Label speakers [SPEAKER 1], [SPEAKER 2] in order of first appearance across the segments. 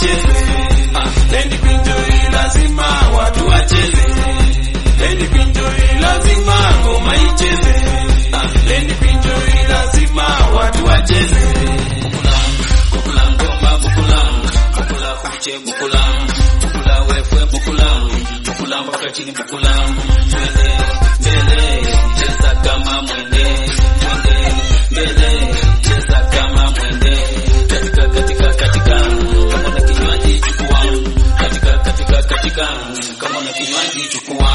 [SPEAKER 1] icheze. Ah, Leni Pinjoi lazima watu wacheze. Leni Pinjoi lazima ngoma icheze. Ah, Leni Pinjoi lazima watu wacheze. Bukula ngoma bukula, bukula kuche bukula, bukula wewe bukula, bukula mpaka chini bukula. Twende mbele, cheza kama mwende, twende mbele, cheza kama mwende. Katika katika katika, kama na kinywaji chukua, katika katika katika, kama na kinywaji chukua.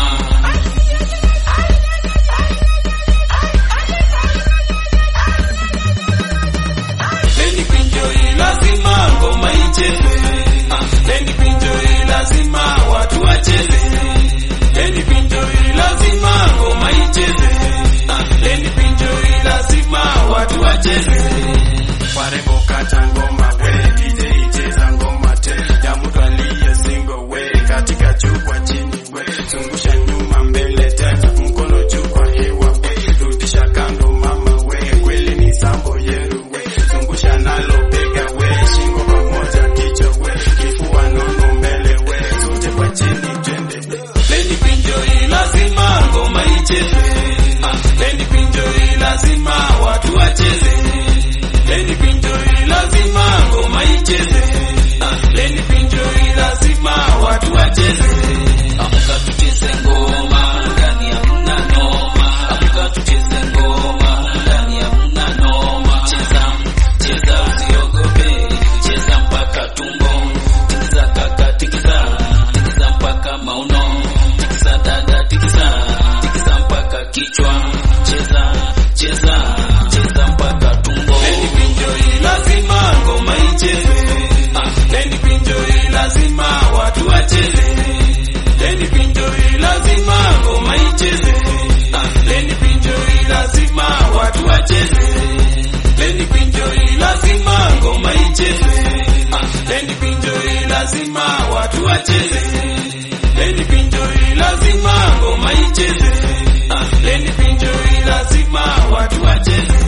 [SPEAKER 1] Leni Pinjoi lazima ngoma icheze. Ah, Leni Pinjoi lazima watu wacheze. Leni Pinjoi lazima ngoma icheze. Ah, Leni Pinjoi lazima watu wacheze.
[SPEAKER 2] Warembo kata ngoma we, DJ cheza ngoma te, ya mtu aliye single we, katika juu kwa chini we, zungusha nyuma mbele tena, mkono juu kwa hewa we, rudisha kando mama we, kweli ni sambo yeru we, zungusha nalo bega we, shingo pamoja kichwa we, kifua nono mbele we, zote kwa chini twende
[SPEAKER 1] Leni Pinjoi lazima ngoma icheze. Ah, Leni Pinjoi lazima watu wacheze. Leni Pinjoi lazima ngoma icheze. Ah, Leni Pinjoi lazima watu wacheze. Amka tucheze ngoma ndani ya mna noma. Amka tucheze ngoma ndani ya mna noma. Cheza, cheza usiogope. Cheza mpaka tumbo. Tikiza kaka tikiza. Tikiza mpaka mauno. Tikiza dada tikiza. Tikiza mpaka kichwa. Cheza, cheza, cheza mpaka tumbo. Leni Pinjoi lazima ngoma icheze. Ah, Leni Pinjoi lazima watu wacheze. Leni Pinjoi lazima ngoma icheze. Ah, Leni Pinjoi lazima watu wacheze. Leni Pinjoi lazima ngoma icheze. Ah, Leni Pinjoi lazima watu wacheze. Leni Pinjoi lazima ngoma icheze. Ah, Leni Pinjoi lazima watu wacheze.